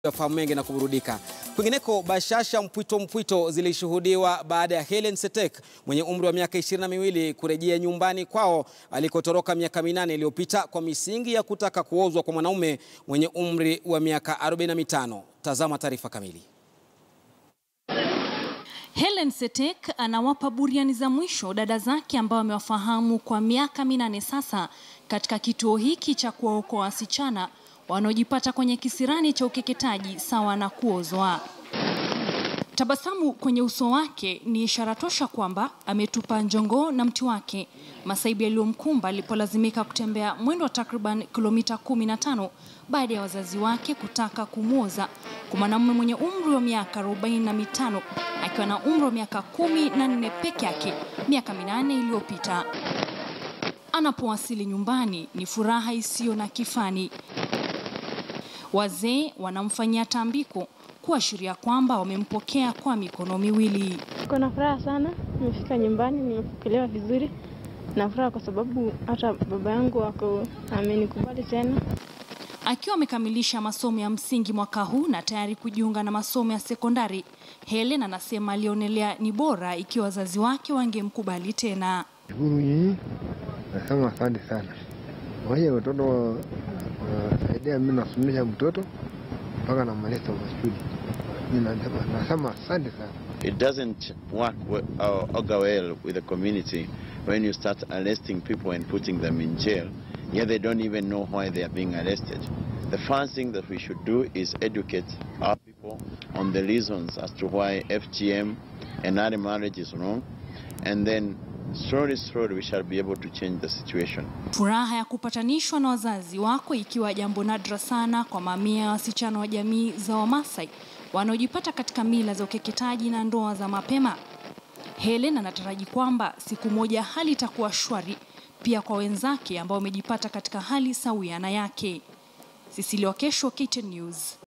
Fahamu mengi na kuburudika. Kwingineko, bashasha mpwito mpwito zilishuhudiwa baada ya Hellen Setek mwenye umri wa miaka ishirini na miwili kurejea nyumbani kwao alikotoroka miaka minane iliyopita kwa misingi ya kutaka kuozwa kwa mwanaume mwenye umri wa miaka 45. Tazama taarifa kamili. Hellen Setek anawapa buriani za mwisho dada zake ambao amewafahamu kwa miaka minane sasa katika kituo hiki cha kuwaokoa wasichana wanaojipata kwenye kisirani cha ukeketaji sawa na kuozwa. Tabasamu kwenye uso wake ni ishara tosha kwamba ametupa njongoo na mti wake, masaibu yaliyomkumba alipolazimika kutembea mwendo wa takriban kilomita 15 baada ya wazazi wake kutaka kumwoza kwa mwanamume mwenye umri wa miaka arobaini na mitano akiwa na umri wa miaka kumi na nne peke yake miaka minane iliyopita. Anapowasili nyumbani ni furaha isiyo na kifani. Wazee wanamfanyia tambiko kuashiria kwamba wamempokea kwa mikono miwili. Niko na furaha sana, nimefika nyumbani, nimepokelewa vizuri. Na furaha kwa sababu hata baba yangu wako amenikubali tena. Akiwa amekamilisha masomo ya msingi mwaka huu na tayari kujiunga na masomo ya sekondari, Hellen anasema alionelea ni bora ikiwa wazazi wake wangemkubali tena. Shukuru nyinyi, nasema asante sana. Waje watoto wasaidia, mimi nasomesha mtoto mpaka namaliza mashule. Mimi nasema nasema asante sana. It doesn't work we- or augur well with the community when you start arresting people and putting them in jail, yet they don't even know why they are being arrested. The first thing that we should do is educate our people on the reasons as to why FGM and early marriage is wrong, and then slowly, slowly we shall be able to change the situation. Furaha ya kupatanishwa na wazazi wako ikiwa jambo nadra sana kwa mamia ya wasichana wa jamii za Wamasai wanaojipata katika mila za ukeketaji na ndoa za mapema. Hellen anataraji kwamba siku moja hali itakuwa shwari pia kwa wenzake ambao wamejipata katika hali sawia na yake. Cecilia Wakesho, KTN News.